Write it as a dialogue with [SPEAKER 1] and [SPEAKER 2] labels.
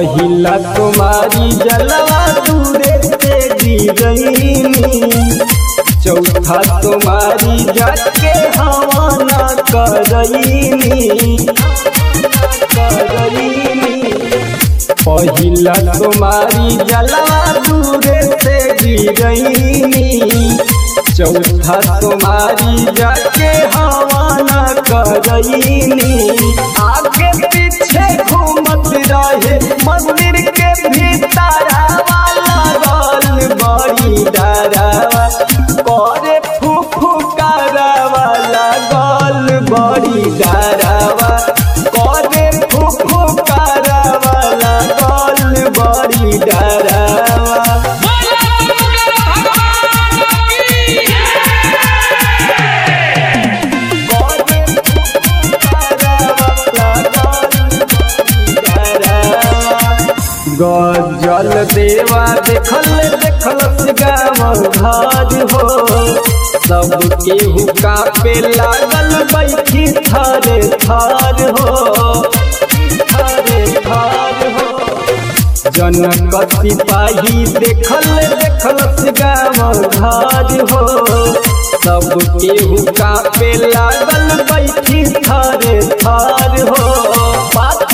[SPEAKER 1] पहिला तुम्हारी जलवा दूरे से गिरईनी चौथा तुम्हारी जाके हवाना करईनी करईनी पहिला तुम्हारी जलवा दूरे से गिरईनी चौथा तुम्हारी जाके हवाना करईनी आगे पीछे घूमत रहे मंदिर के भीतर वाला गल बड़ी डरावा करे फूफू वाला गल बड़ी डरावा करे फूफू वाला गल बड़ी डरावा गजल देवा देखल देखल गाँव घर हो सब केहू कापे लागल बैठी थरे थर हो थरे थर हो जनक सिपाही देखल देखल गाँव घर हो सब केहू कापे लागल बैठी थरे थर हो बात